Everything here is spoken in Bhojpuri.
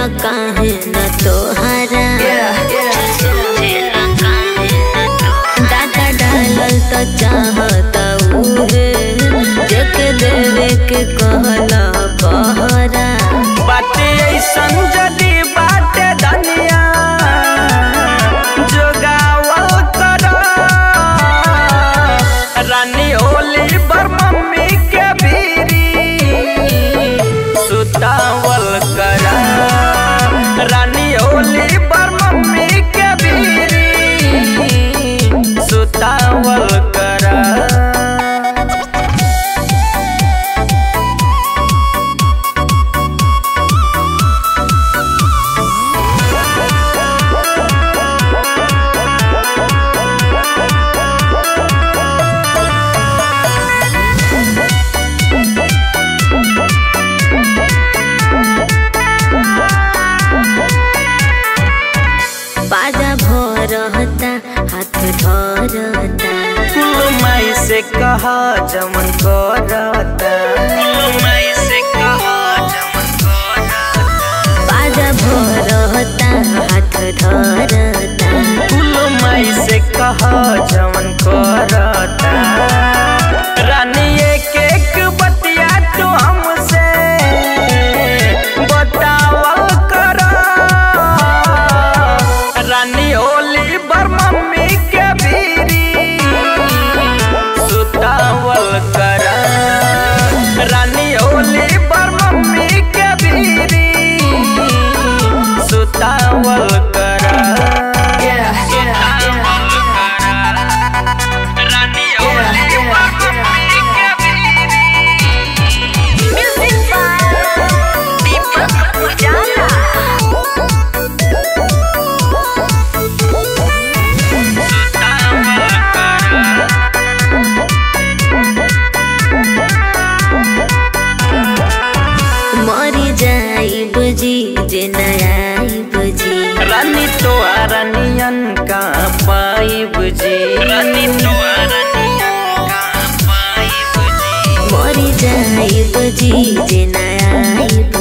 काहे न तोहरा दादा डालल त चाहता उहे जेके देवे के कहला पहरा बाटे ऐसन जदी बाटे धनिया जोगावल कर रानी होली पर मम्मी के बीरी सुतावल कर रानी होली पर मम्मी के बीरी सुतावल कर बाजा भरता हाथ धरता कुल माई से कहा जमन करता कुल माई से कहा जमन करता बाजा भरता हाथ धरता कुल माई से कहा जमन करता रानी एक एक बतिया तू हमसे बतावल कर रानी होली बर मम्मी के बीरी सुतावल कर रानी होली पर मम्मी के बीरी सुतावल कर रानी होली पर मम्मी के मरी जाई बुझी जे नयाई बुझी रानी तो रानियन का पाई बुझी रानी तो रानियन का पाई बुझी मरी जाई बुझी जे नयाई